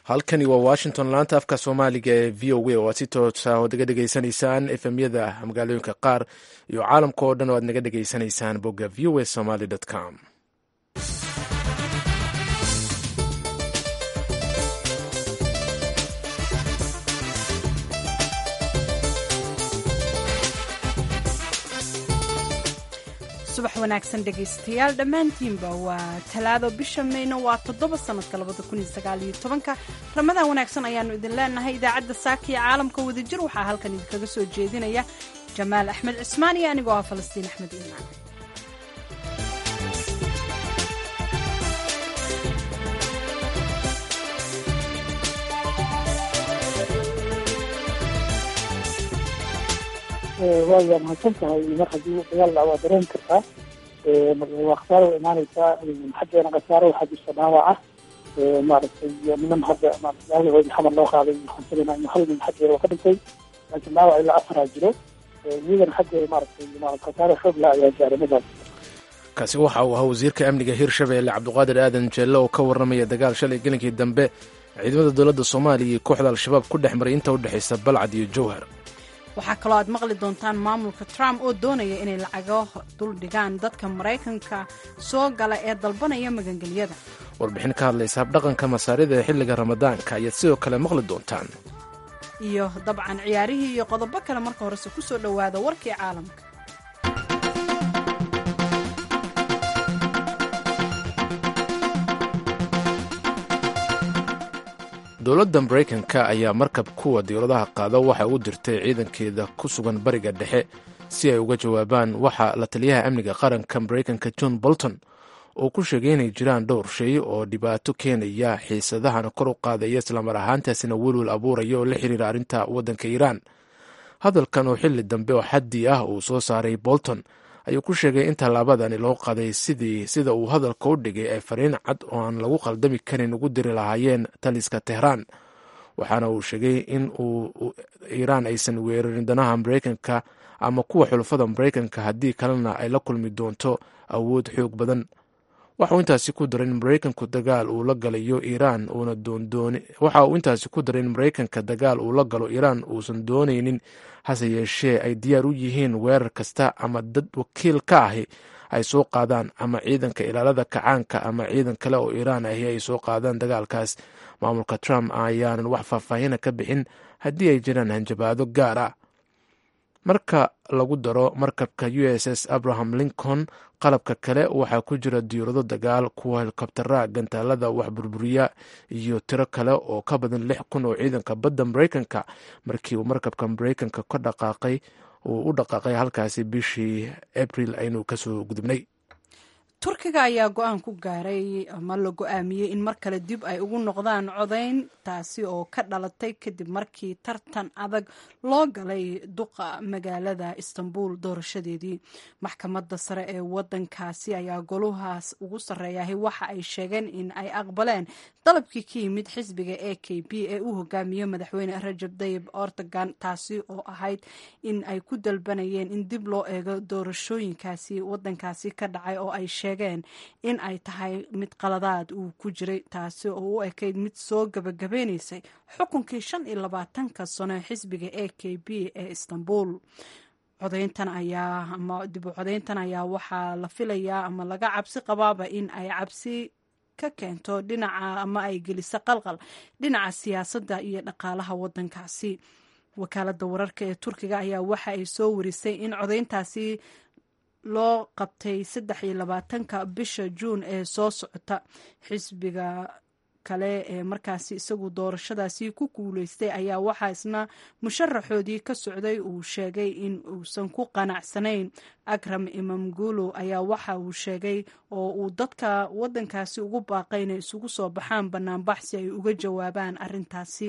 halkani waa washington laanta afka soomaaliga ee v o a oo aad si toosa ood naga dhegaysanaysaan efemyada magaalooyinka qaar iyo caalamka oo dhan oo aad naga dhegaysanaysaan bogga v o a somaly com subax wanaagsan dhegaystayaal dhammaantiinba waa talaado bisha mayna waa toddoba sannadka labada kun iyo sagaal iyo tobanka ramadaan wanaagsan ayaannu idin leenahay idaacadda saaka iyo caalamka wadajir waxaa halkan idinkaga soo jeedinaya jamaal axmed cismaan iyo anigoo ah falastiin axmed iimaan waa mahadsan tahay mar haddii dagaal dhac waa dareen kartaa waa khasaaro wa imaaneysaa xaggeena khasaaro waxaa jirta dhaawac ah maaragtay niman hadda maaragtay xamar loo qaaday waxaan filaynaa in hal nin xaggeeda waa ka dhintay laakiin dhaawac ilaa afaraa jiro iyagana xaggeeda maaragtay maarata khasaaro xoog la ayaa gaaray midaas kaasi waxa uu ahaa wasiirka amniga hirshabeelle cabdiqaadir aadan jeelle oo ka warramaya dagaal shalay gelinkii dambe ciidamada dowladda soomaaliya iyo kooxda al-shabaab ku dhex maray inta u dhexaysa balcad iyo jowhar waxaa kaloo aad maqli doontaan maamulka trump oo doonaya inay lacago duldhigaan dadka maraykanka soo gala ee dalbanaya magangelyada warbixin ka hadlaysa habdhaqanka masaarida ee xilliga ramadaanka ayaad sidoo kale maqli doontaan iyo dabcan ciyaarihii iyo qodobo kale marka horese ku soo dhowaada warkii caalamka dowladda maraykanka ayaa markab kuwa diyauradaha qaada waxa u dirtay ciidankeeda ku sugan bariga dhexe si ay uga jawaabaan waxa la taliyaha amniga qaranka maraykanka john bolton oo ku sheegay inay jiraan dhowr shay oo dhibaato keenaya xiisadahana kor u qaadaya islamar ahaantaasina welwel abuuraya oo la xiriira arrinta waddanka iiraan hadalkan oo xilli dambe oo xaddi ah uu soo saaray bolton ayuu ku sheegay in tallaabadani loo qaday sidii sida uu hadalka u dhigay ay fariin cad oo aan lagu qaldami karin ugu diri lahaayeen taliska tehraan waxaana uu sheegay in uu iiraan aysan weerarin danaha maraykanka ama kuwa xulafada maraykanka haddii kalena ay la kulmi doonto awood xoog badan waxa uu intaasi ku daray in maraykanku dagaal uu la galayo iiraan uuna doondoon waxa uu intaasi ku daray in maraykanka dagaal uu la galo iiraan uusan doonaynin hase yeeshee ay diyaar u yihiin weerar kasta ama dad wakiil ka ahi ay soo qaadaan ama ciidanka ilaalada kacaanka ama ciidan kale oo iiraan ahi ay soo qaadaan dagaalkaas maamulka trump ayaanan wax faahfaahina ka bixin haddii ay jiraan hanjabaado gaar ah marka lagu daro markabka u s s abraham lincoln qalabka kale waxaa ku jira diyaurado dagaal kuwa helikobtara gantaalada wax burburiya iyo tiro kale oo ka badan lix kun oo ciidanka badda maraykanka markii uu markabka maraykanka ka dhaqaaqay uu u dhaqaaqay halkaasi bishii abril aynu kasoo gudubnay turkiga ayaa go-aan ku gaaray ama la go-aamiyey in mar kale dib ay ugu noqdaan codayn taasi oo ka dhalatay kadib markii tartan adag loo galay duqa magaalada istanbul doorashadeedii maxkamadda sare ee wadankaasi ayaa goluhaas ugu sarreeyahay waxa ay sheegeen in ay aqbaleen dalabkii ka yimid xisbiga a k b ee uu hogaamiyo madaxweyne rajab dayib ortogan taasi oo ahayd in ay ku dalbanayeen in dib loo eego doorashooyinkaasi wadankaasi ka dhacay oo ay sheegeen in ay tahay mid qaladaad uu ku jiray taasi oo u ekayd mid soo gabagabeynaysay xukunkii shan iyo labaatanka sano ee xisbiga a k b ee istanbul codayntan ayaa ama dib u codayntan ayaa waxaa la filayaa ama laga cabsi qabaaba in ay cabsi ka keento dhinaca ama ay geliso qalqal dhinaca siyaasadda iyo dhaqaalaha wadankaasi wakaaladda wararka ee turkiga ayaa waxa ay soo warisay in codayntaasi loo qabtay saddex iyo labaatanka bisha juun ee soo socota xisbiga kale ee markaasi isagu doorashadaasi ku guuleystay ayaa waxaa isna musharaxoodii ka socday uu sheegay in uusan ku qanacsanayn akram imamgulo ayaa waxa uu sheegay oo uu dadka wadankaasi ugu baaqay inay isugu soo baxaan banaanbax si ay uga jawaabaan arintaasi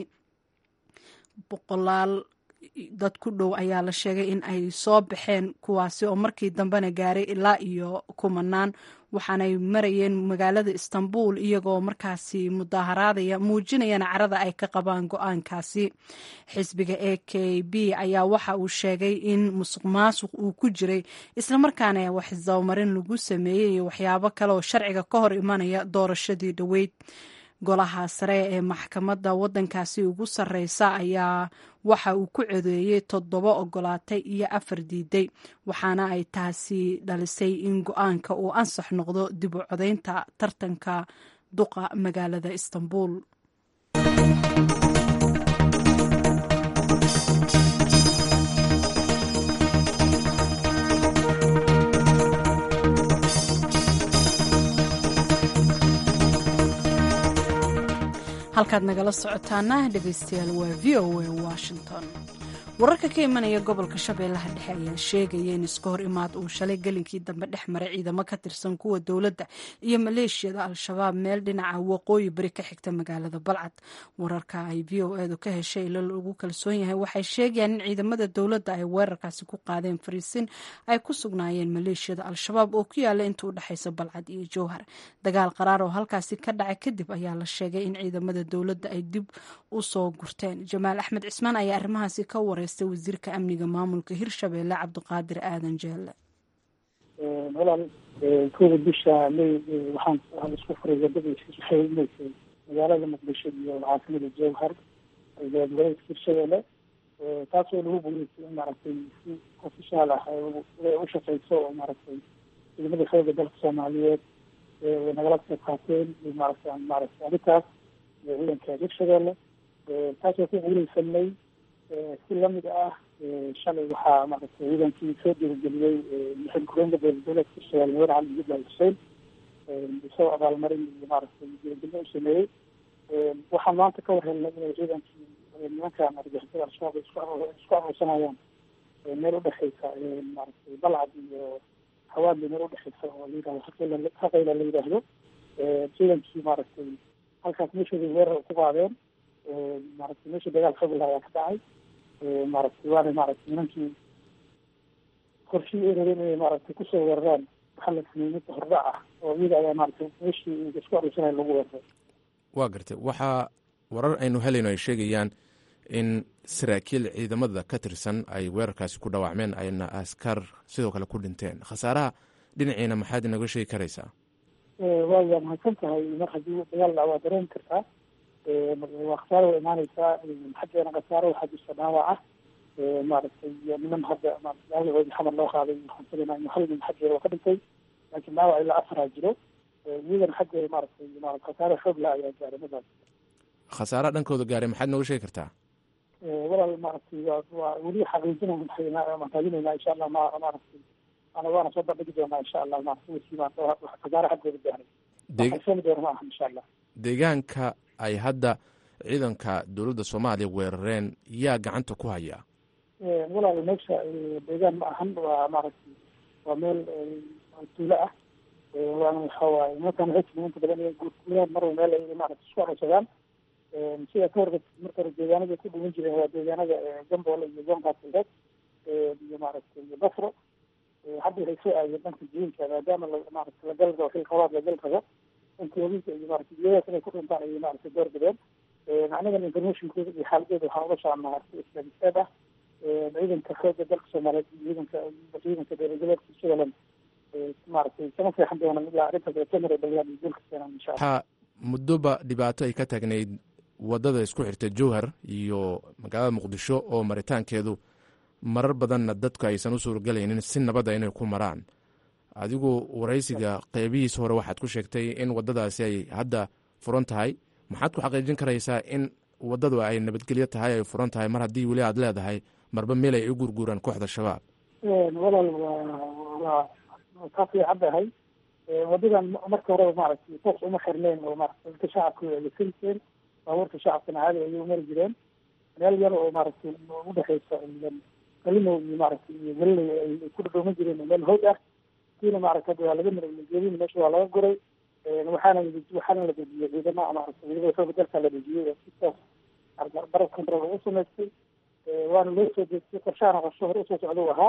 boqolaal dad ku dhow ayaa la sheegay in ay soo baxeen kuwaasi oo markii dambena gaaray ilaa iyo kumanaan waxaanay marayeen magaalada istanbul iyagoo markaasi mudaaharaadaya muujinayana carada ay ka qabaan go-aankaasi xisbiga a k b ayaa waxa uu sheegay in musuq maasuq uu ku jiray islamarkaana waxisdabamarin lagu sameeyey iyo waxyaabo kale oo sharciga ka hor imanaya doorashadii dhoweyd golaha sare ee maxkamadda waddankaasi ugu sarreysa ayaa waxa uu ku codeeyey toddoba ogolaatay iyo afar diiday waxaana ay taasi dhalisay in go-aanka uu ansax noqdo dib u codeynta tartanka duqa magaalada istanbul halkaad nagala socotaana dhegeystayaal waa v o a washington wararka ka imanaya gobolka shabeellaha dhexe ayaa sheegaya in iska hor imaad uu shalay gelinkii dambe dhex maray ciidamo ka tirsan kuwa dowladda iyo maleeshiyada al-shabaab meel dhinaca waqooyi bari ka xigta magaalada balcad wararka ay v o edu ka heshay ilo lagu kalsoon yahay waxay sheegayaan in ciidamada dowladda ay weerarkaasi ku qaadeen fariisin ay ku sugnaayeen maleeshiyada al-shabaab oo ku yaala inta u dhexaysa balcad iyo jowhar dagaal qaraar oo halkaasi ka dhacay kadib ayaa la sheegay in ciidamada dowladda ay dib u soo gurteen jamaal axmed cismaan ayaa arrimahaasi ka waray wasiirka amniga maamulka hirshabeelle cabdiqaadir aadan jeelle walaal kooda bisha may waxaan isku furay wadadiisa waxay imaysay magaalada muqdisho iyo caasimada jowhar gobolka hirshabeelle taasoo lagu guuleystay in maaragtay si ofishaal ah u shaqeyso oo maaragtay ciidamada xooga dalka soomaaliyeed nagala qayb qaateen maaragtay maaragtay arrintaas ciidanka hirshabeelle taasoo ku guuleysanay si lamid ah shalay waxaa maaragtay ciidankii soo dhiirigeliyey mixil kureenka dowladgoboleedka hirshabeelle madax cali jubbaland xuseen isagoo abaalmarin iyo maaragtay dhiirigelin u sameeyey waxaan maanta ka war helnay inay ciidankii nimankan argixisada al-shabaab isku aruursanayaan meel udhexeysa maaragtay balcad iyo hawaadli meel udhexeysa oo la yidhahdo haqayla haqayla la yidhaahdo ciidankii maaragtay halkaas meeshooda weerar ku qaadeen maaragtay meesha dagaal xogla ayaa ka dhacay maaragtay waana maaragtay nimankii qorshii ay rabeen inay maaragtay kusoo weeraraan waxaa la sameeyey mid hordhac ah oo iyada ayaa maaragtay meeshii isku aruursanaya lagu weeraray waa gartay waxaa warar aynu helayno ay sheegayaan in saraakiil ciidamada ka tirsan ay weerarkaasi ku dhaawacmeen ayna askar sidoo kale ku dhinteen khasaaraha dhinaciina maxaad inaga sheegi karaysaa waa mahadsan tahay mar haddii dagaal dhac waa dareemi kartaa waa khasaaro waa imaaneysaa xaggeena khasaaro waxaa jirta dhaawac ah maaragtay niman hadda maaragtay xamar loo qaaday waxaan filaynaa in hal nin xaggeeda waa ka dhintay laakiin dhaawac ilaa afaraa jiro iyagana xaggeeda maaragtay maarata khasaaro xoog la ayaa gaaray madaas khasaaraha dhankooda gaaray maxaad nooga sheegi kartaa walaal maaragtay waa waa weli xaqiijinayna waan raadinaynaa insha allah ma maaragtay ana waana soo bandhigi doonaa insha allah maaragtay wixii maarata khasaaro xaggooda gaaray waxaan doona ma aha insha allah deegaanka ay hadda ciidanka dowladda soomaaliya weerareen yaa gacanta ku haya walaal meesha deegaan ma ahan waa maaragtay waa meel tuulo ah waana waxa waaye nimankan waxay tilmaan inta badan inay guurguuraan marwa meel ay maaragtay isku arursadaan sida ka horba marka hore deegaanada ku dhuwan jireen waa deegaanada gamboole iyo zonqaasileed iyo maaragtay iyo basro hadda waxay soo aadeen dhanka jiinka maadaama maaragtay la gal rabo xil qabaad la gal rabo dhanka wabiinka iyo maaragtay iyadaas inay ku dhintaan ayay maaragtay door bideen anigan informationkooda iyo xaaladeeda waxaan ula soconnaa maaragtay islaamisaad ah ciidanka xooga dalka soomaaliyeed iyo ciidanka ciidanka dowladgoboleedka hirshabeelle maaragtay kama seexan doonaan ilaa arrintaas ay ka mara dhaliyaan iyo guulka keenaan insha allah waxaa muddoba dhibaato ay ka taagnayd waddada isku xirta jowhar iyo magaalada muqdisho oo maritaankeedu marar badanna dadku aysan u suuragalaynin si nabadda inay ku maraan adigu waraysiga qeybihiisa hore waxaad ku sheegtay in waddadaasi ay hadda furan tahay maxaad ku xaqiijin karaysaa in waddadu ay nabadgelyo tahay ay furan tahay mar haddii weli aad leedahay marba meel ay u gurguuraan kooxda shabaab walaal waa waa kaa fiican tahay wadadan marka horeba maaragtay toos uma xirneen oo maaragtay dadka shacabka way adeegsanayeen baabuurta shacabkana caadi ayay umari jireen meel yar oo maaragtay udhexeysa kalimow iyo maaragtay iyo galiley ay ku dhadhooman jireen meel hoog ah kiina maaragtay hadda waa laga miray geedina meesha waa laga guray waxaana waxaana la dejiyey ciidama maaragtay ciidamada xooga dalka la dejiyey oo sidaas barab control ugu samaystay waana loo soo deegtay qorshahana qorsho hore usoo socda u ahaa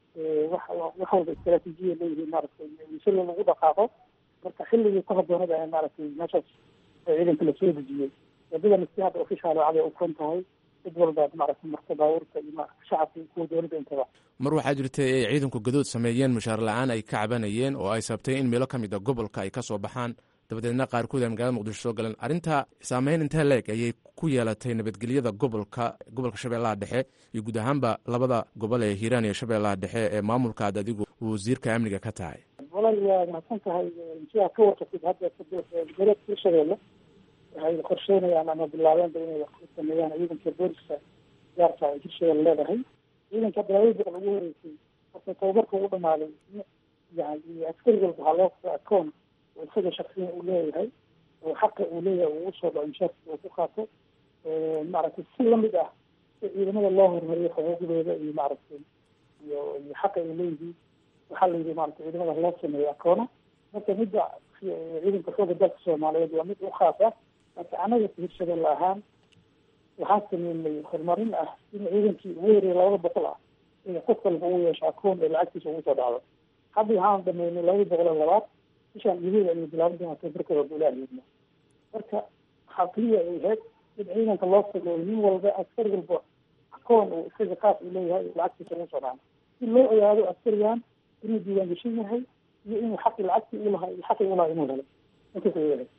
wax wax walba istraatiijiya leeyihiin maaragtay si lagu dhaqaaqo marka xilligii ka haboonada ee maaragtay meeshaas ciidanka lasoo dejiyey wadadan si hadda ofishaal oo caday u furan tahay cid walbaad maaragtay marka baabuurta iyo maaragtay shacabka iyo kuwa dowladda intaba mar waxaa jirtay ay ciidanku gadood sameeyeen mushaar la-aan ay ka cabanayeen oo ay sabtay in meelo ka mid a gobolka ay ka soo baxaan dabadeedna qaarkood ay magaalada muqdisho soo galeen arrinta saameyn intee leeg ayay ku yeelatay nabadgelyada gobolka gobolka shabeellaha dhexe iyo guud ahaanba labada gobol ee hiiraan iyo shabeellaha dhexe ee maamulka aad adigu wasiirka amniga ka tahay walal waa mahadsan tahay sidaa ka warqatid hadda gobolka hirshabeelle waxay qorsheynayaan ama bilaabeenba inay wax ku sameeyaan ciidanka booliska gaarka ay hirshabeelle leedahay ciidanka hadda labada boqol ugu horeysay horta tababarka ugu dhamaaday yani askari walba waxaa loo fura acoon oo isaga shaksiyan uu leeyahay oo xaqa uu leeyahay uu usoo dhaco inshaarkiisa uu ku qaato maaragtay si lamid ah si ciidamada loo hormariyo xuquuqdooda iyo maaragtay iyo iyo xaqa ay leeyihiin waxaa la yidhi maaragtay ciidamada loo sameeyo akoona marka midda ciidanka xooga dalka soomaaliyeed waa mid u khaas ah marka anaga hirshabelle ahaan waxaan sameynay horumarin ah in ciidankii ugu horeeyay labada boqol ah in qof walba uu yeesho akoon ee lacagtiisa ugu soo dhacdo hadda waxaan dhameynay labada boqol iyo labaad bishaan gudaheeda ayay bilaaban doonaa tabarkooda bulaahiyadna marka waxaa keliya ay ahayd in ciidanka loo sameeyo nin walba askari walba akoon uu isaga kaas uu leeyahay lacagtiisa ugu soo dhacdo si loo ogaado askarigan inuu diiwaan geshan yahay iyo inuu xaqi lacagtii u lahaa iyo xaqii u lahaa inuu helo intaas ay yahay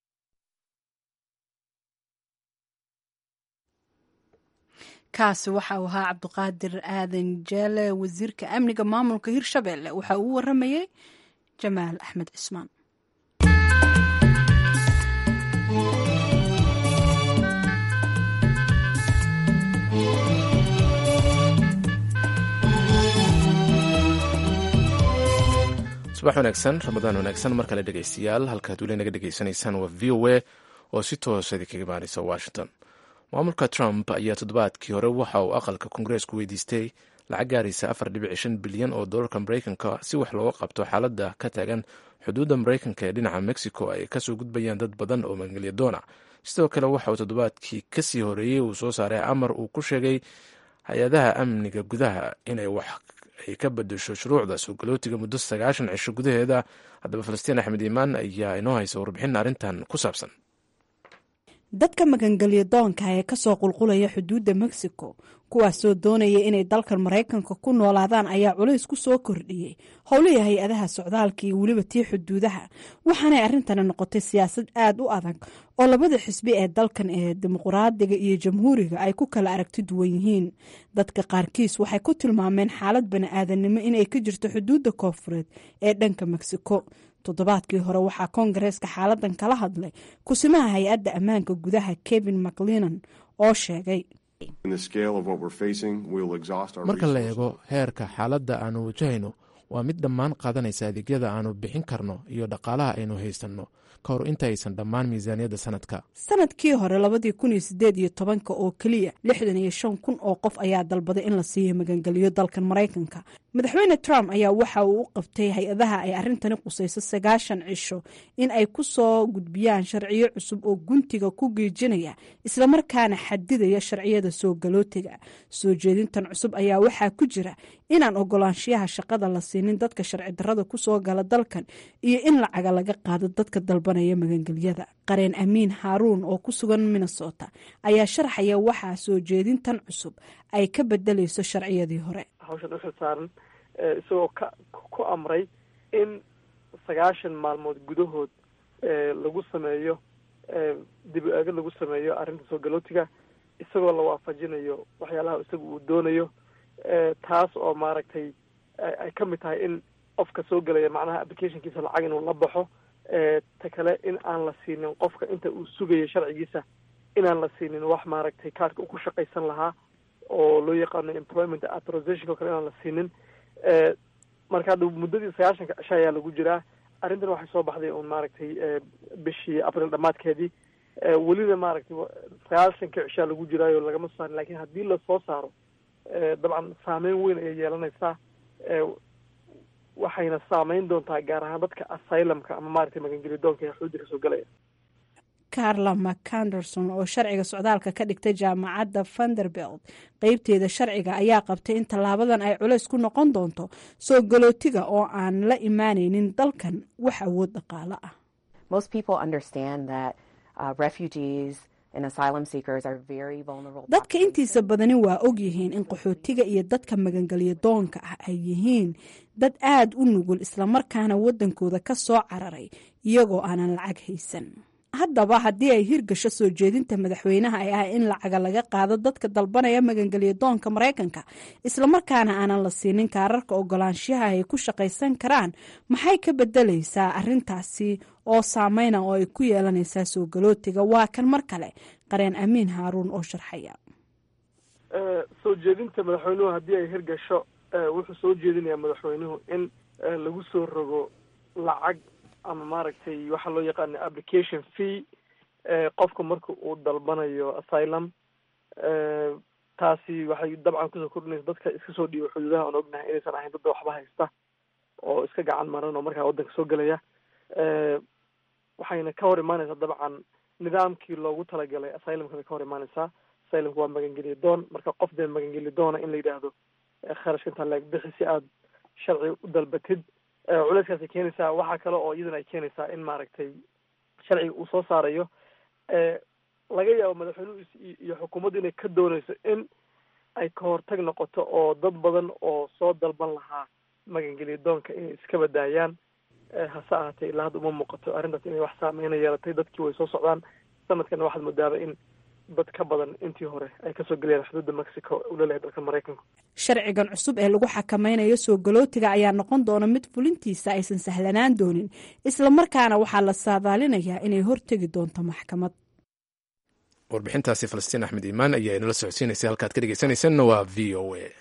kaasi waxa uu ahaa cabdiqaadir aadan jeele wasiirka amniga maamulka hirshabelle waxa uu waramayey jamaal axmed cismaan subax wanaagsan ramadaan wanaagsan mar kale dhegeystayaal halkaad weli naga dhegeysanaysaan waa v o a oo si toosa idinkaga imaanaysa washington maamulka trump ayaa toddobaadkii hore waxa uu aqalka kongareesku weydiistay lacag gaaraysa afar dhibic shan bilyan oo doolarka maraykanka si wax looga qabto xaaladda ka taagan xuduudda maraykanka ee dhinaca mexico ay kasoo gudbayaan dad badan oo magangelya doona sidoo kale waxa uu toddobaadkii kasii horeeyey uu soo saaray amar uu ku sheegay hay-adaha amniga gudaha inay wax ay ka bedesho shuruucda soo galootiga muddo sagaashan cisho gudaheeda haddaba falastiin axmed iimaan ayaa inoo haysa warbixin arrintan ku saabsan dadka magangelya doonka ee kasoo qulqulaya xuduudda mexico kuwaasoo doonaya inay dalkan maraykanka ku noolaadaan ayaa culays ku soo kordhiyey howlihii hay-adaha socdaalka iyo weliba tii xuduudaha waxaanay arrintani noqotay siyaasad aada u adag oo labada xisbi ee dalkan ee dimuqraadiga iyo jamhuuriga ay ku kala aragti duwan yihiin dadka qaarkiis waxay ku tilmaameen xaalad bani-aadanimo inay ka jirto xuduudda koofureed ee dhanka mexico toddobaadkii hore waxaa koongareeska xaaladan kala hadlay kusimaha hay-adda ammaanka gudaha kevin maclinan oo sheegay marka la eego heerka xaaladda aanu wajahayno waa mid dhammaan qaadanaysa adeegyada aanu bixin karno iyo dhaqaalaha aynu haysanno ka hor inta aysan dhammaan miisaaniyadda sanadka sanadkii hore labadii kun iyo sideed iyo tobanka oo keliya lixdan iyo shan kun oo qof ayaa dalbaday in la siiyo magangeliyo dalkan maraykanka madaxweyne trump ayaa waxa uu u qabtay hay-adaha ay arrintani qusayso sagaashan cisho in ay ku soo gudbiyaan sharciyo cusub oo guntiga ku geejinaya islamarkaana xadidaya sharciyada soo galootiga soo jeedintan cusub ayaa waxaa ku jira inaan ogolaanshiyaha shaqada la siinin dadka sharci darrada kusoo gala dalkan iyo in lacaga laga qaado dadka dalbanaya magangelyada qareen amiin haaruun oo ku sugan minnesota ayaa sharxaya waxaa soo jeedintan cusub ay ka bedelayso sharciyadii hore hawshan uxil saaran isagoo ka ku amray in sagaashan maalmood gudahood lagu sameeyo dib u eegid lagu sameeyo arrinta soo galootiga isagoo la waafajinayo waxyaalaha isaga uu doonayo taas oo maaragtay ay ka mid tahay in qofka soo gelaya macnaha applicationkiisa lacag inuu la baxo ta kale in aan la siinin qofka inta uu sugayo sharcigiisa inaan la siinin wax maaragtay kaarka uu ku shaqaysan lahaa oo loo yaqaano employment authorization o kale inaan la siinin marka hadda muddadii sagaashanka cisho ayaa lagu jiraa arrintan waxay soo baxday un maaragtay bishii april dhammaadkeedii welina maaragtay sagaashanka cishaa lagu jiraayo lagama soo saarin lakin haddii lasoo saaro dabcan saameyn weyn ayay yeelanaysaa waxayna saameyn doontaa gaar ahaan dadka asylumka ama maaragtay magangeli doonka ee xuudda kasoo galaya carla mcanderson oo sharciga socdaalka ka dhigtay jaamacadda vanderbelt qeybteeda sharciga ayaa qabtay in tallaabadan ay culays ku noqon doonto soo galootiga oo aan la imaanaynin dalkan wax awood dhaqaalo ah dadka intiisa badani waa ogyihiin in qaxootiga iyo dadka magangelya doonka ah ay yihiin dad aada u nugul islamarkaana waddankooda ka soo cararay iyagoo aanan lacag haysan haddaba haddii ay hirgasho soo jeedinta madaxweynaha ay ah in lacaga laga qaado dadka dalbanaya magangelya doonka maraykanka islamarkaana aanan la siinin kaararka ogolaanshaha ay ku shaqaysan karaan maxay ka bedelaysaa arintaasi oo saameyna oo ay ku yeelanaysaa soo galootiga waa kan mar kale qareen amiin haaruun oo sharxaya soo jeedinta madaxweynuhu haddii ay hirgasho wuxuu soo jeedinayaa madaxweynuhu in lagu soo rogo lacag ama maaragtay waxaa loo yaqaana application fee qofka marka uu dalbanayo asylum taasi waxay dabcan kusoo kordhinaysa dadka iska soo dhiiba xuduudaha aan ognahay inaysan ahayn dadda waxba haysta oo iska gacan maran oo markaa waddanka soo gelaya waxayna ka hor imaanaysaa dabcan nidaamkii loogu talagalay asylumka bay ka hor imaanaysaa asylumka waa magangeliya doon marka qof dee magangeli doona in la yidhaahdo kharashka intaa laeg bixi si aad sharci u dalbatid culeyskaasay keenaysaa waxaa kale oo iyadana ay keenaysaa in maaragtay sharciga uu soo saarayo laga yaabo madaxweynuhu iyo xukuumaddu inay ka doonayso in ay ka hortag noqoto oo dad badan oo soo dalban lahaa magangeliya doonka inay iska badaayaan hase ahaatee ilaa hadda uma muuqato arrintaas inay wax saameyna yeelatay dadkii way soo socdaan sanadkana waxaad moodaaba in dad ka badan intii hore ay kasoo gelayaan xuduudda mexico uu laleeyahay dalka maraykanka sharcigan cusub ee lagu xakameynayo soo galootiga ayaa noqon doona mid fulintiisa aysan sahlanaan doonin islamarkaana waxaa la saadaalinayaa inay hortegi doonto maxkamad warbixintaasi falastiin axmed iimaan ayaa inala socodsiinaysay halkaad ka dhegeysanaysanna waa v o a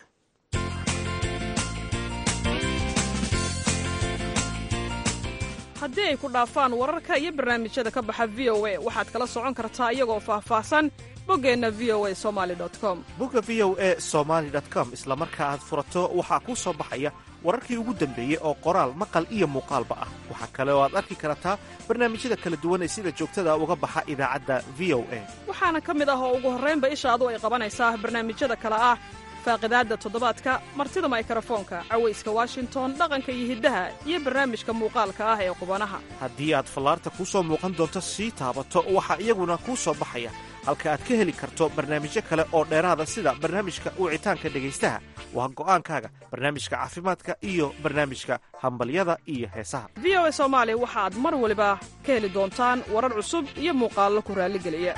haddii ay ku dhaafaan wararka iyo barnaamijyada ka baxa v o a waxaad kala socon kartaa iyagoo faahfaahsan boggeenna v o a somali com bogga v o e somaali com isla marka aad furato waxaa kuu soo baxaya wararkii ugu dambeeyey oo qoraal maqal iyo muuqaalba ah waxaa kale oo aad arki kartaa barnaamijyada kala duwan ee sida joogtada uga baxa idaacadda v o a waxaana ka mid ah oo ugu horraynba ishaadu ay qabanaysaa barnaamijyada kale ah faaqidaadda toddobaadka martida maykarafoonka cawayska washington dhaqanka iyo hiddaha iyo barnaamijka muuqaalka ah ee qubanaha haddii aad fallaarta kuu soo muuqan doonto sii taabato waxaa iyaguna kuu soo baxaya halka aad ka heli karto barnaamijyo kale oo dheeraada sida barnaamijka wicitaanka dhegaystaha waa go'aankaaga barnaamijka caafimaadka iyo barnaamijka hambalyada iyo heesaha v o a soomaali waxaad mar waliba ka heli doontaan warar cusub iyo muuqaallo ku raalligeliya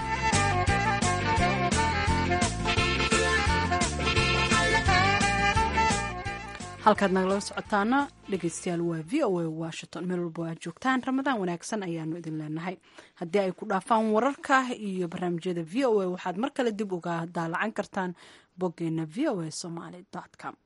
halkaad nagala socotaana dhegeystayaal waa v o a washington meel walba aad joogtaan ramadaan wanaagsan ayaanu idin leenahay haddii ay ku dhaafaan wararka iyo barnaamijyada v o a waxaad mar kale dib uga daalacan kartaan boggeena v o a somaly com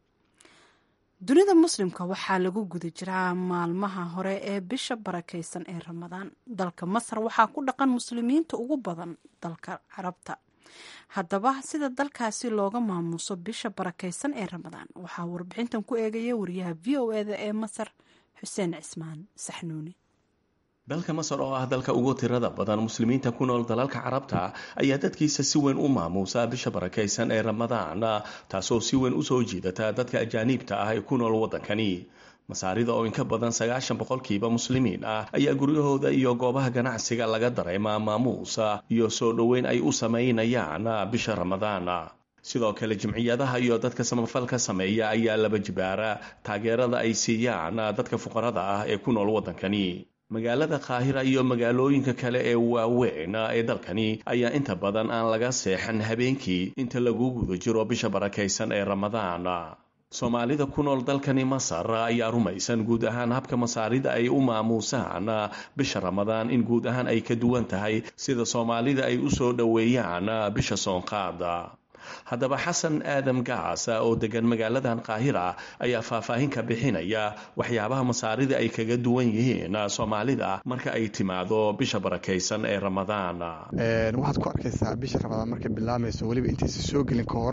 dunida muslimka waxaa lagu guda jiraa maalmaha hore ee bisha barakeysan ee ramadaan dalka masar waxaa ku dhaqan muslimiinta ugu badan dalka carabta haddaba sida dalkaasi looga maamuuso bisha barakeysan ee ramadaan waxaa warbixintan ku eegaya wariyaha v o eda ee masar xuseen cismaan saxnuuni dalka masar oo ah dalka ugu tirada badan muslimiinta ku nool dalalka carabta ayaa dadkiisa si weyn u maamuusa bisha barakeysan ee ramadaan taasoo si weyn usoo jiidata dadka ajaaniibta ah ee ku nool waddankani masaarida oo inka badan sagaashan boqolkiiba muslimiin ah ayaa guryahooda iyo goobaha ganacsiga laga dareemaa maamuusa iyo soo dhoweyn ay u samaynayaan bisha ramadaan sidoo kale jimciyadaha iyo dadka samafalka sameeya ayaa laba jibaara taageerada ay siiyaan dadka fuqarada ah ee ku nool waddankani magaalada qaahira iyo magaalooyinka kale ee waaweyn ee dalkani ayaa inta badan aan laga seexan habeenkii inta lagu guda jiro bisha barakaysan ee ramadaan soomaalida ku nool dalkani masar ayaa rumaysan guud ahaan habka masaarida ay u maamuusaan bisha ramadaan in guud ahaan ay ka duwan tahay sida soomaalida ay u soo dhoweeyaan bisha soonqaada haddaba xasan aadam gaas oo degan magaaladan qaahira ayaa faahfaahin ka bixinaya waxyaabaha masaarida ay kaga duwan yihiin soomaalida marka ay timaado bisha barakaysan ee ramadaan waxaad ku arkaysaa bisha ramadaan markay bilaamayso weliba intaysa soo gelin ka hor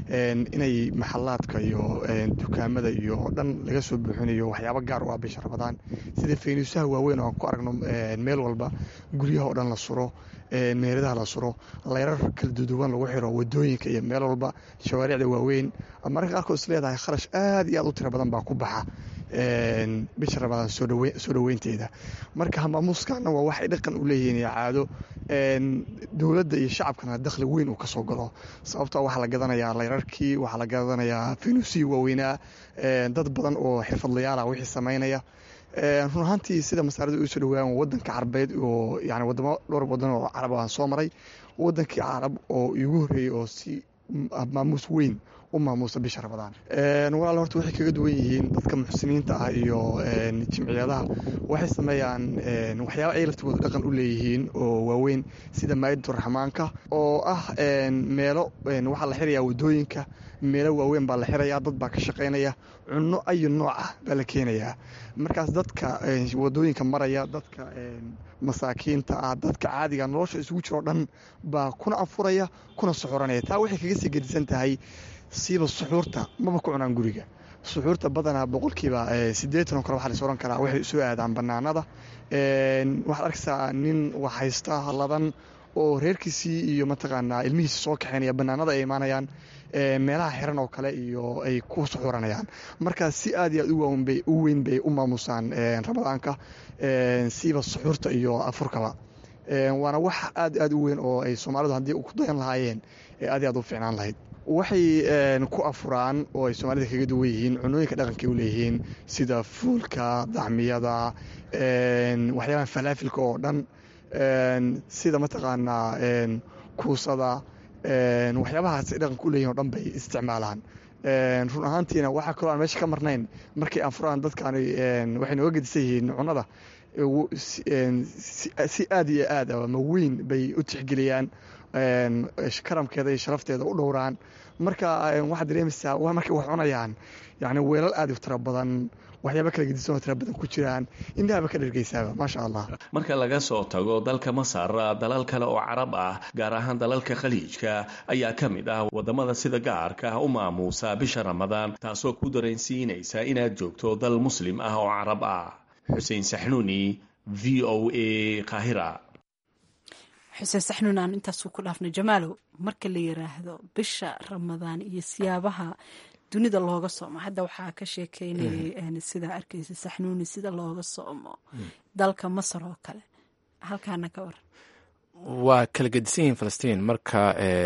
inay maxalaadka iyo dukaamada iyo dhan laga soo buuxinayo waxyaabo gaar u ah bisha ramadaan sida faynuusaha waaweyn oo aan ku aragno meel walba guryaha oo dhan la suro meeradaha la suro leyrar kala duduwan lagu xiro wadooyinka iyo meel walba shawaaricda waaweyn mararka qaarkood is leedahay kharash aad iyo aad u tiro badan baa ku baxa bisha ramadaan soo dhoweynteeda marka hamaamuuskana waa waxay dhaqan u leeyihiin iyo caado dowladda iyo shacabkana dakhli weyn uu ka soo galo sababtoo waxaa la gadanayaa layrarkii waxaa la gadanayaa finuusii waaweynaa dad badan oo xirfadlayaala wixii samaynaya run ahaantii sida masaarada usoo dhawaan wadanka carabeed oo yani wadamo dhowr wadan oo carab aan soo maray wadankii carab oo iigu horreeyey oo si maamuus weyn u maamuusa bisha ramadaan walaal horta waxay kaga duwan yihiin dadka muxsiniinta ah iyo jimciyadaha waxay sameeyaan waxyaaba ay laftigooda dhaqan u leeyihiin oo waaweyn sida maa'idatu raxmaanka oo ah meelo waxaa la xirayaa wadooyinka meelo waaweyn baa la xirayaa dad baa ka shaqaynaya cunno ayu nooc ah baa la keenayaa markaas dadka wadooyinka maraya dadka masaakiinta ah dadka caadiga nolosha isugu jiroo dhan baa kuna anfuraya kuna suxuranaya taa waxay kaga sii gedisan tahay siiba suxuurta maba ku cunaan guriga suxuurta badanaa boqolkiiba sideetan oo kale waxaa las oran karaa waxay soo aadaan banaanada waxaad arkaysaa nin wax haysta ladan oo reerkiisii iyo mataqaanaa ilmihiisi soo kaxaynaya banaanada ay imaanayaan meelaha xiran oo kale iyo ay ku suxuranayaan markaa si aad iyo aad u weyn bay u maamusaan ramadaanka siiba suxuurta iyo afurkaba waana wax aad aad u weyn oo ay soomaalidu haddii ku dayan lahaayeen aad iyo aad u fiicnaan lahayd waxay ku afuraan oo ay soomaalida kaga duwan yihiin cunooyinka dhaqankay u leeyihiin sida fuulka dacmiyada waxyaabaha falaafilka oo dhan sida mataqaanaa kuusada waxyaabahaas ay dhaqanka u leeyihin o dhan bay isticmaalaan run ahaantiina waxaa kaloo aan meesha ka marnayn markay anfuraan dadkaani waxay nooga gedisan yihiin cunada si aad iyo aad ama weyn bay u tixgeliyaan karamkeeda iyo sharafteeda u dhowraan marka waxaad dareemaysaa markay wax cunayaan yani weelal aad u tira badan waxyaaba kala gedisan oo tira badan ku jiraan indhahaba ka dhergeysaaba maasha allah marka laga soo tago dalka masar dalal kale oo carab ah gaar ahaan dalalka khaliijka ayaa ka mid ah wadamada sida gaarka ah u maamuusa bisha ramadaan taasoo ku dareensiinaysa inaad joogto dal muslim ah oo carab ah xuseen saxnuuni v o a kahira xuseen saxnuun aan intaasuu ku dhaafnay jamaalow marka la yiraahdo bisha ramadaan iyo siyaabaha dunida looga soomo hadda waxaa ka sheekeynayay sidaa arkaysa saxnuuni sida looga soomo dalka masar oo kale halkaana ka waran waa kala gedisan yihiin falastiin marka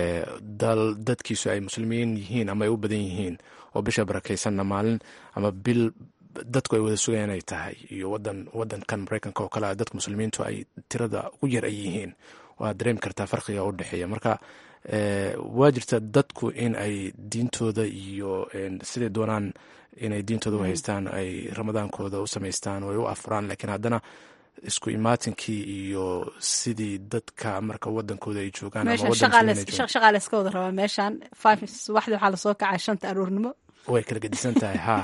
dal dadkiisu ay muslimiin yihiin ama ay u badan yihiin oo bisha barakaysanna maalin ama bil dadku ay wada sugayaan ay tahay iyo wadan wadankan maraykanka oo kale dadka muslimiintu ay tirada ugu yar ay yihiin waad dareemi kartaa farqiga u dhexeeya marka waa jirta dadku in ay diintooda iyo siday doonaan inay diintooda u haystaan ay ramadaankooda u samaystaan oo ay u afuraan laakiin haddana isku imaatinkii iyo sidii dadka marka wadankooda ay joogaan shaqaale iska wada rabaa meeshan subaxdii waxaa lasoo kacaa shanta aroornimo way kala gedisan tahay ha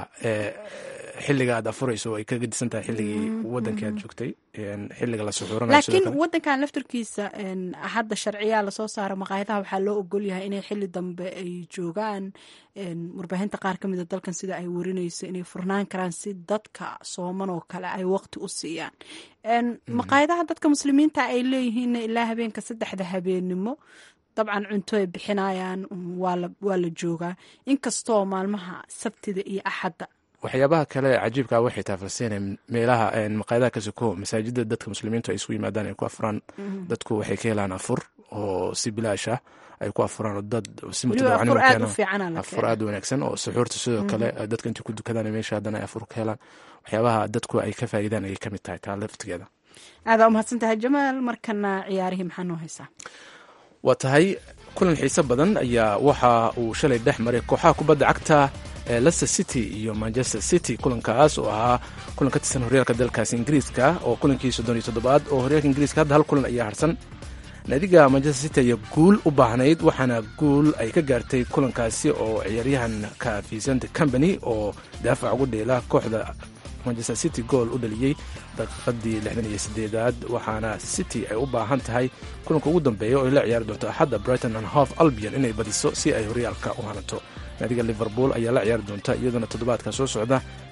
xiliga aad afurayso ay ka gedisan tahay xilligii wadankii aad joogtay xiliga la suxuuranayo laakiin wadankan laftarkiisa hadda sharciyaa lasoo saara maqaayadaha waxaa loo ogol yahay inay xili dambe ay joogaan warbaahinta qaar ka mida dalkan sida ay warinayso inay furnaan karaan si dadka sooman oo kale ay waqti u siiyaan maqaayadaha dadka muslimiinta ay leeyihiinna ilaa habeenka saddexda habeenimo dabcan cunto ay bixinayaan waa la joogaa inkastoo maalmaha sabtida iyo axadda waxyaabaha kale cajiibkaa waxay tahay falstiin meelaha maqaayadaha ka soko masaajida dadka muslimiintu ay isugu yimaadaan ay ku afuraan dadku waxay ka helaan afur oo si bilaash ah ay ku afuraan oo dad si mutadawacnimafur aad u wanaagsan oo suxuurta sidoo kale dadka intay ku dukadaan meesha haddana ay afur ka helaan waxyaabaha dadku ay ka faa'iidaan ayay kamid tahay taa laftigeeda aadaa umahadsan tahay jamaal markana ciyaarihii maxaa noo haysaa waa tahay kulan xiise badan ayaa waxa uu shalay dhex maray kooxaha kubadda cagta ee leicester city iyo manchester city kulankaas oo ahaa kulan ka tirsan horyaalka dalkaasi ingiriiska oo kulankii soddon iyo toddobaad oo horyaalka ingiriiska hadda hal kulan ayaa harsan naadiga manchester city ayaa guul u baahnayd waxaana guul ay ka gaartay kulankaasi oo ciyaaryahanka vicente company oo daafac ugu dheela kooxda manchester city gool u dhaliyey daqiiqadii lixdan iyo sideedaad waxaana city ay u baahan tahay kulanka ugu dambeeya oo ay la ciyaari doonto axadda brighton and hof albion inay badiso si ay horyaalka u hanato naadiga liverpool ayaa la ciyaari doonta iyaduna toddobaadka soo socda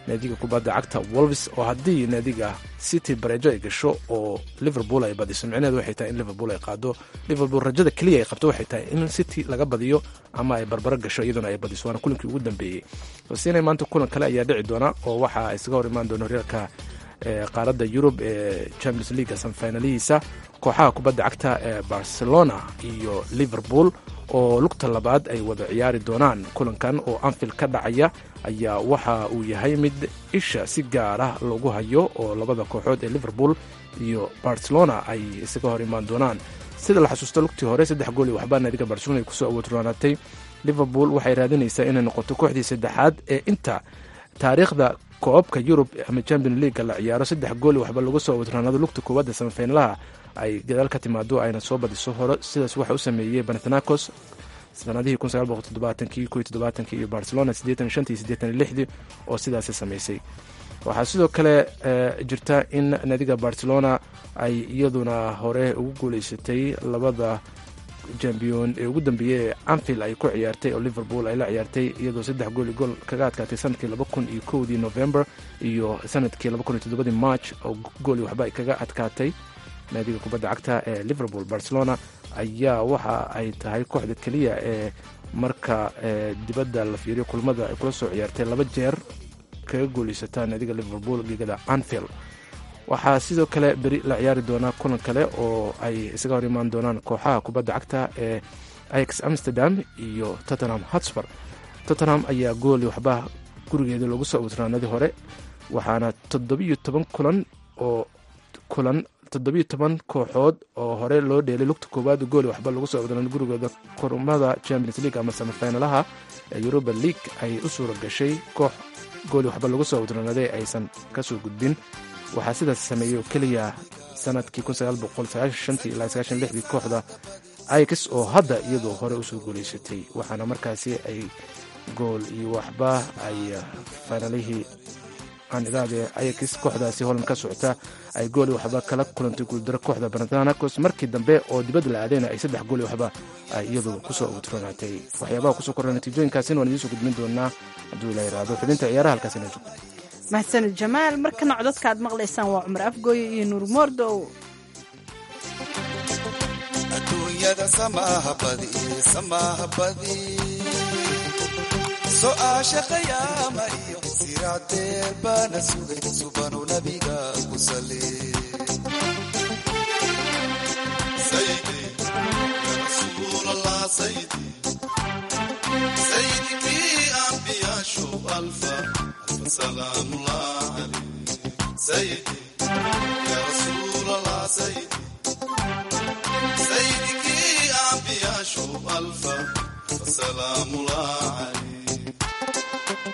naadiga kubadda cagta wolves oo haddii naadiga city bareejo ay gasho oo liverpool ay badiso micnaheedu waxay tahay in liverpool ay qaado liverpool rajada keliya ay qabto waxay tahay in city laga badiyo ama ay barbaro gasho iyaduna ay badiso waana kulinkii ugu dambeeyey hosina maanta kulan kale ayaa dhici doona oo waxa isaga hor imaan doona horyaalka qaaradda yurub ee champions league sanfinalihiisa kooxaha kubadda cagta ee barcelona iyo liverpool oo lugta labaad ay wada ciyaari doonaan kulankan oo anfield ka dhacaya ayaa waxa uu yahay mid isha si gaar ah lagu hayo oo labada kooxood ee liverpool iyo barcelona ay isaga hor imaan doonaan sida la xasuusto lugtii hore saddex gool iyo waxbaa naadiga barcelona ay kusoo awoodronaatay liverpool waxay raadinaysaa inay noqoto kooxdii saddexaad ee inta taariikhda koobka yurub ama champion leaga la ciyaaro saddex gooli waxba lagu soo awoodronaado lugta koowaadda samafinalaha ay gadaal ka timaado ayna soo badiso hore sidaas waxa u sameeyey banathanakos sanadihii iyo barcelona oo sidaasi samaysay waxaa sidoo kale jirta in naadiga barcelona ay iyaduna hore ugu guuleysatay labada jambiyon ee ugu dambeeyey ee anfield ay ku ciyaartay oo liverpool ay la ciyaartay iyadoo saddex gool gool kaga adkaatay sanadkii laba kun iyo kowdii november iyo sanadkii laba kun iyo toddobadii march oo gooli waxba ay kaga adkaatay naadiga kubadda cagta ee liverpool barcelona ayaa waxa ay tahay kooxda keliya ee marka dibadda la fiiriyo kulmada ay kula soo ciyaartay laba jeer kaga guuleysata naadiga liverpool gegada anfield waxaa sidoo kale beri la ciyaari doonaa kulan kale oo ay isaga hor imaan doonaan kooxaha kubadda cagta ee ix amsterdam iyo tottenham hotspur tottenham ayaa gooli waxba gurigeeda loogu soo awdraanadii hore waxaana toddobiyo toban kulan oo kulan toddobiyo toban kooxood oo hore loo dheelay lugta koowaad gooli waxba lagu soo awdraanay gurigooda kurmada champions league ama samafinalaha ee europa league ay u suura gashay koox gooli waxba lagu soo awdraanaday aysan kasoo gudbin waxaa sidaas sameeyey oo keliya sanadkii ilaa kooxda ix oo hadda iyadoo hore usoo guuleysatay waxaana markaasi ay gool iyo waxba ay finalihii aanidhaade ix kooxdaasi holan ka socota ay gooli waxba kala kulantay guuldaro kooxda banathanakos markii dambe oo dibadda la aadayna ay saddex gooli waxba ay iyadu kusoo awdronaatay waxyaabaha kusoo korra natiijooyinkaasina waan idiin soo gudbin doonaa hadduu la yiraahdo xubinta ciyaaraha halkaasina joogto mahadsanid jamaal markana codadka aad maqlaysaan waa cumar afgooye iyo nuur moordow adduunyada samaaha badi samaaha badi so'aasha khayaama iyo siraadeer baana sugay subanu nabiga ku sali sayidikii ambiyaashu alfa سلام الله عليك سيدي يا رسول الله سيدي سيدك يا أنبياء شوف ألفا سلام الله عليك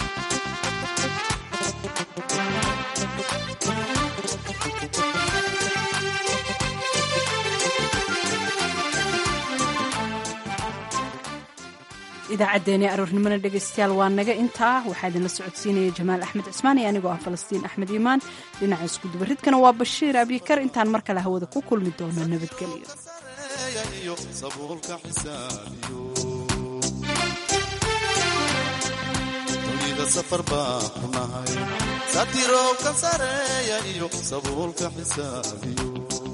idaacaddeenii aroornimona dhegaystayaal waa naga intaa waxaa idinla socodsiinaya jamaal axmed cismaan iyo anigoo ah falastiin axmed iimaan dhinaca iskudubaridkana waa bashiir abikar intaan mar kale hawada ku kulmi doono nabadgelyo dunida safar baan ku nahay satiroobkan sareeya iyo sabuulka xisaabiyo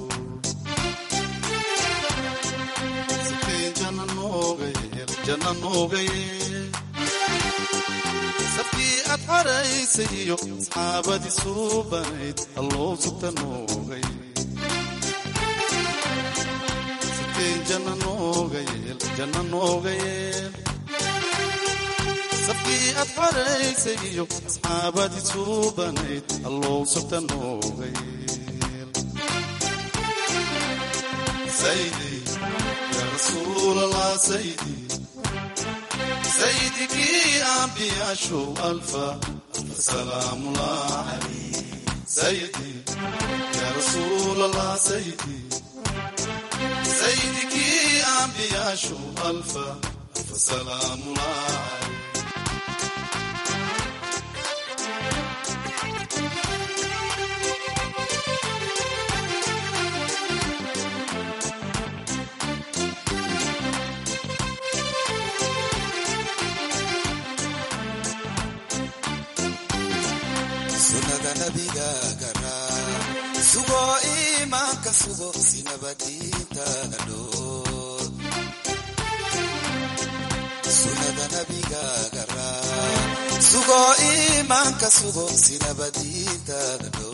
safkii aad xaraysay iyo asxaabadii suubanayd alloo sugta noogay safkeen janna nooga yeel janna nooga yeel safkii aad xaraysay iyo asxaabadii suubanayd alloo sugta nooga yeel saydi ya rasuul allah saydi سيدك أنبياء شو ألفا ألف سلام الله عليك سيدي يا رسول الله سيدي سيدك أنبياء شو ألفا ألف سلام الله عليك nabigaaga raac sugo iimaanka sugo si nabadiintaada dhoor sunada nabigaaga raac sugo iimaanka sugo si nabadiintaada dhoor